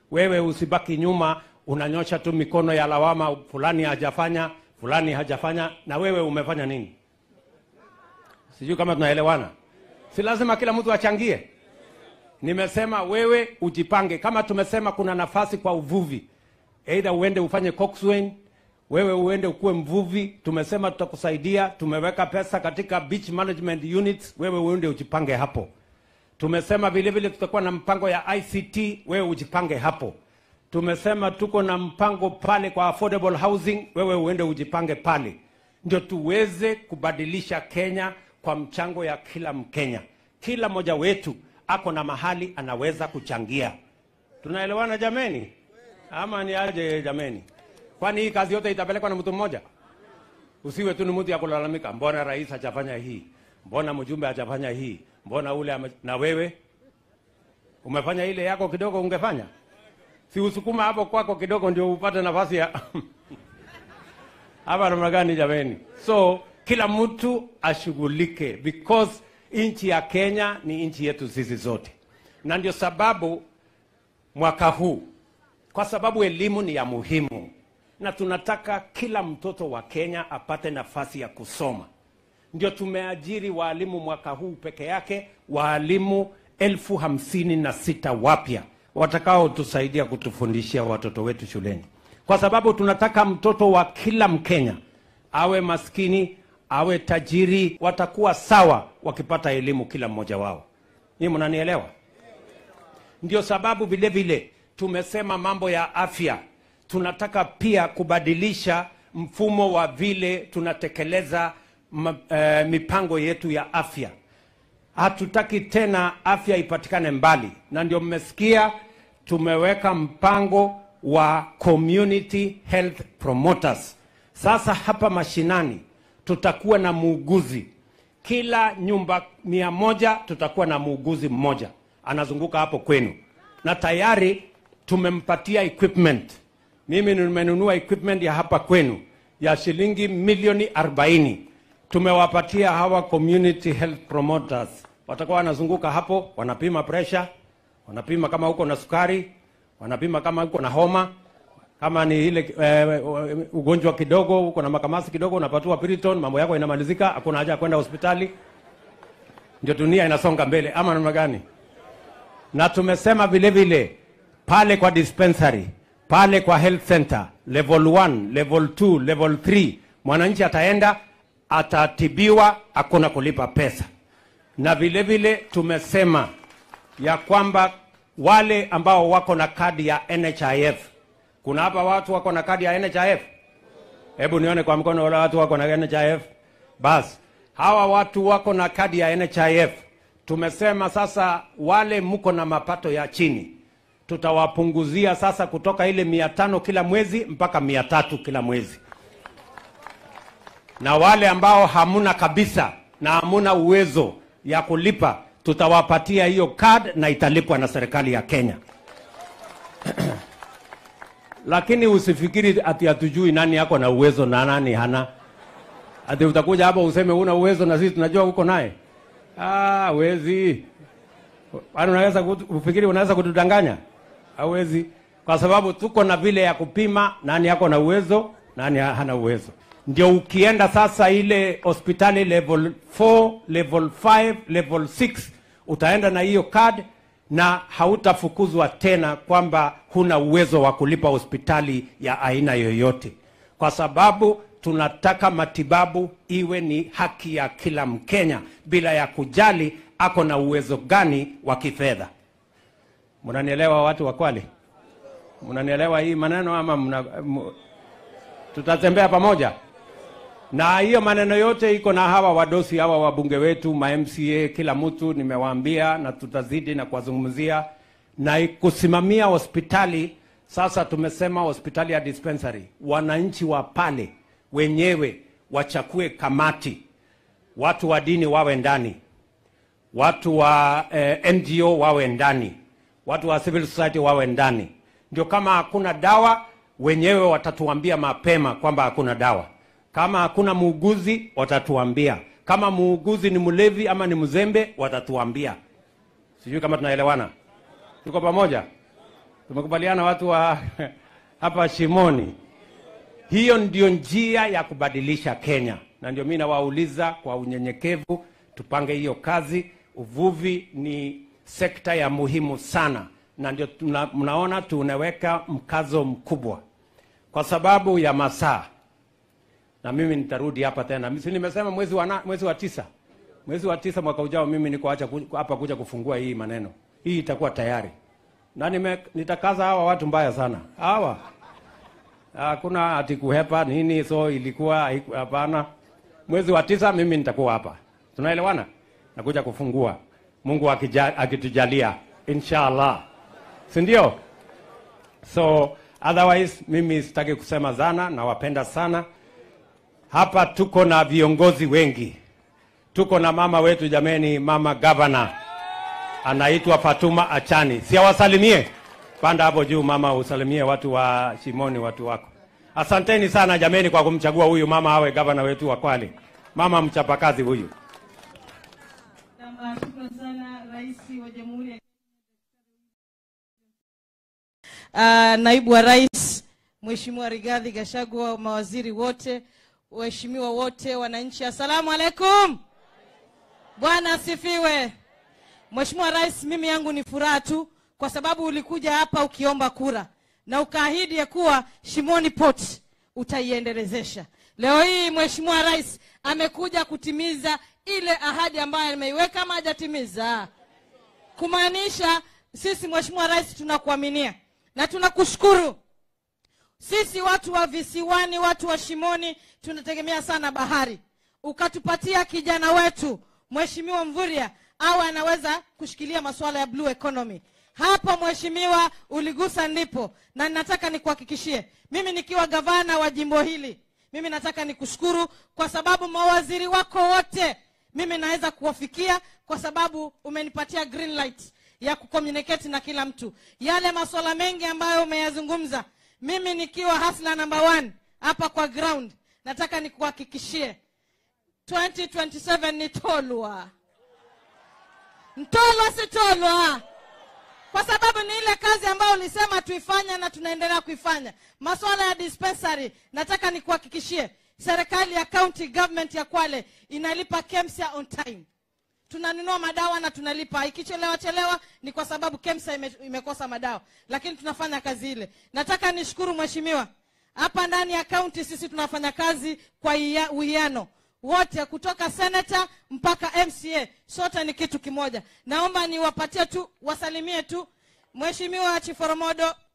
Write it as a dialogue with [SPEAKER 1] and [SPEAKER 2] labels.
[SPEAKER 1] Wewe usibaki nyuma, unanyosha tu mikono ya lawama, fulani hajafanya, fulani hajafanya, na wewe umefanya nini? Sijui kama tunaelewana. Si lazima kila mtu achangie. Nimesema wewe ujipange, kama tumesema kuna nafasi kwa uvuvi, either uende ufanye coxswain, wewe uende ukuwe mvuvi. Tumesema tutakusaidia, tumeweka pesa katika beach management units, wewe uende ujipange hapo. Tumesema vile vile tutakuwa na mpango ya ICT, wewe ujipange hapo. Tumesema tuko na mpango pale kwa affordable housing, wewe uende ujipange pale, ndio tuweze kubadilisha Kenya kwa mchango ya kila Mkenya. Kila mmoja wetu ako na mahali anaweza kuchangia. Tunaelewana jameni? Ama ni aje jameni? Kwani hii kazi yote itapelekwa na mtu mmoja? Usiwe tu ni mtu ya kulalamika, mbona rais hajafanya hii, mbona mjumbe hajafanya hii, mbona ule ame... na wewe umefanya ile yako kidogo, ungefanya si usukuma hapo kwako kidogo, ndio upate nafasi ya hapa. Namna gani jameni? So kila mtu ashughulike, because nchi ya Kenya ni nchi yetu sisi zote, na ndio sababu mwaka huu, kwa sababu elimu ni ya muhimu na tunataka kila mtoto wa Kenya apate nafasi ya kusoma, ndio tumeajiri waalimu mwaka huu peke yake waalimu elfu hamsini na sita wapya watakaotusaidia kutufundishia watoto wetu shuleni, kwa sababu tunataka mtoto wa kila Mkenya awe maskini awe tajiri, watakuwa sawa wakipata elimu kila mmoja wao. Nii mnanielewa? Ndio sababu vile vile tumesema mambo ya afya, tunataka pia kubadilisha mfumo wa vile tunatekeleza ma, eh, mipango yetu ya afya. Hatutaki tena afya ipatikane mbali, na ndio mmesikia tumeweka mpango wa community health promoters. Sasa hapa mashinani tutakuwa na muuguzi kila nyumba mia moja, tutakuwa na muuguzi mmoja anazunguka hapo kwenu, na tayari tumempatia equipment. Mimi nimenunua equipment ya hapa kwenu ya shilingi milioni 40 tumewapatia hawa community health promoters, watakuwa wanazunguka hapo, wanapima pressure, wanapima kama uko na sukari, wanapima kama uko na homa kama ni ile eh, ugonjwa kidogo, uko na makamasi kidogo, unapatiwa Piriton, mambo yako inamalizika, hakuna haja ya kwenda hospitali. Ndio dunia inasonga mbele, ama namna gani? Na tumesema vile vile pale kwa dispensary, pale kwa health center, level 1, level 2, level 3, mwananchi ataenda atatibiwa, hakuna kulipa pesa. Na vile vile tumesema ya kwamba wale ambao wako na kadi ya NHIF kuna hapa watu wako na kadi ya NHIF? Hebu nione kwa mkono wale watu wako na NHIF. Basi hawa watu wako na kadi ya NHIF, tumesema sasa wale mko na mapato ya chini tutawapunguzia sasa kutoka ile mia tano kila mwezi mpaka mia tatu kila mwezi, na wale ambao hamuna kabisa na hamuna uwezo ya kulipa tutawapatia hiyo card na italipwa na serikali ya Kenya. Lakini usifikiri ati hatujui nani yako na uwezo na nani hana. Ati utakuja hapa useme una uwezo na sisi tunajua uko naye. Ah, wezi. Bado unaweza kufikiri unaweza kutudanganya? Hawezi. Kwa sababu tuko na vile ya kupima nani yako na uwezo, nani hana uwezo. Ndio ukienda sasa ile hospitali level 4, level 5, level 6 utaenda na hiyo card na hautafukuzwa tena kwamba huna uwezo wa kulipa hospitali ya aina yoyote, kwa sababu tunataka matibabu iwe ni haki ya kila Mkenya bila ya kujali ako na uwezo gani wa kifedha. Mnanielewa watu wa Kwale? Mnanielewa hii maneno ama mna, m, tutatembea pamoja na hiyo maneno yote iko na hawa wadosi hawa wabunge wetu ma MCA, kila mtu nimewaambia, na tutazidi na kuwazungumzia na kusimamia hospitali. Sasa tumesema hospitali ya dispensary, wananchi wa pale wenyewe wachakue kamati, watu wa dini wawe ndani, watu wa eh, NGO wawe ndani, watu wa civil society wawe ndani. Ndio kama hakuna dawa, wenyewe watatuambia mapema kwamba hakuna dawa kama hakuna muuguzi watatuambia. Kama muuguzi ni mlevi ama ni mzembe watatuambia. Sijui kama tunaelewana, tuko pamoja. Tumekubaliana watu wa hapa Shimoni. Hiyo ndio njia ya kubadilisha Kenya, na ndio mimi nawauliza kwa unyenyekevu, tupange hiyo kazi. Uvuvi ni sekta ya muhimu sana, na ndio tuna, mnaona tunaweka mkazo mkubwa kwa sababu ya masaa, na mimi nitarudi hapa tena. Si nimesema mwezi wa, na, mwezi wa tisa mwezi wa tisa mwaka ujao, mimi niko acha ku- hapa kuja kufungua hii maneno, hii itakuwa tayari na nime, nitakaza hawa watu mbaya sana hawa hakuna ati kuhepa nini, so ilikuwa haiku- hapana. Mwezi wa tisa mimi nitakuwa hapa, tunaelewana, nakuja kufungua, Mungu akija- akitujalia, inshallah, si ndio? So otherwise mimi sitaki kusema sana, nawapenda sana. Hapa tuko na viongozi wengi, tuko na mama wetu jameni, mama governor anaitwa Fatuma Achani, si awasalimie? Panda hapo juu mama, usalimie watu wa Shimoni, watu wako. Asanteni sana jameni kwa kumchagua huyu mama awe gavana wetu wa Kwale, mama mchapakazi huyu.
[SPEAKER 2] Naam, Shukran sana Rais wa Jamhuri ya Ah, Naibu wa Rais Mheshimiwa Rigathi Gachagua, mawaziri wote, waheshimiwa wote, wananchi, assalamu alaikum. Bwana asifiwe. Mheshimiwa Rais, mimi yangu ni furaha tu kwa sababu ulikuja hapa ukiomba kura na ukaahidi ya kuwa Shimoni Port utaiendelezesha. Leo hii Mheshimiwa Rais amekuja kutimiza ile ahadi ambayo ameiweka ama hajatimiza? Kumaanisha sisi Mheshimiwa Rais tunakuaminia na tunakushukuru. Sisi watu wa visiwani, watu wa Shimoni tunategemea sana bahari. Ukatupatia kijana wetu Mheshimiwa Mvurya awe anaweza kushikilia masuala ya blue economy. Hapo Mheshimiwa uligusa ndipo, na nataka nikuhakikishie mimi nikiwa gavana wa jimbo hili, mimi nataka nikushukuru kwa sababu mawaziri wako wote mimi naweza kuwafikia kwa sababu umenipatia green light ya kucommunicate na kila mtu. Yale masuala mengi ambayo umeyazungumza, mimi nikiwa hasla number one hapa kwa ground, nataka nikuhakikishie 2027 ni Tolwa. Mtolwa si Tolwa, kwa sababu ni ile kazi ambayo ulisema tuifanye na tunaendelea kuifanya. Masuala ya dispensary, nataka nikuhakikishie serikali ya county government ya Kwale inalipa KEMSA on time. Tunanunua madawa na tunalipa. Ikichelewa chelewa ni kwa sababu KEMSA ime, imekosa madawa, lakini tunafanya kazi ile. Nataka nishukuru mheshimiwa, hapa ndani ya county sisi tunafanya kazi kwa iya- uwiano wote kutoka senator mpaka MCA, sote ni kitu kimoja. Naomba niwapatie tu, wasalimie tu Mheshimiwa Chiforomodo,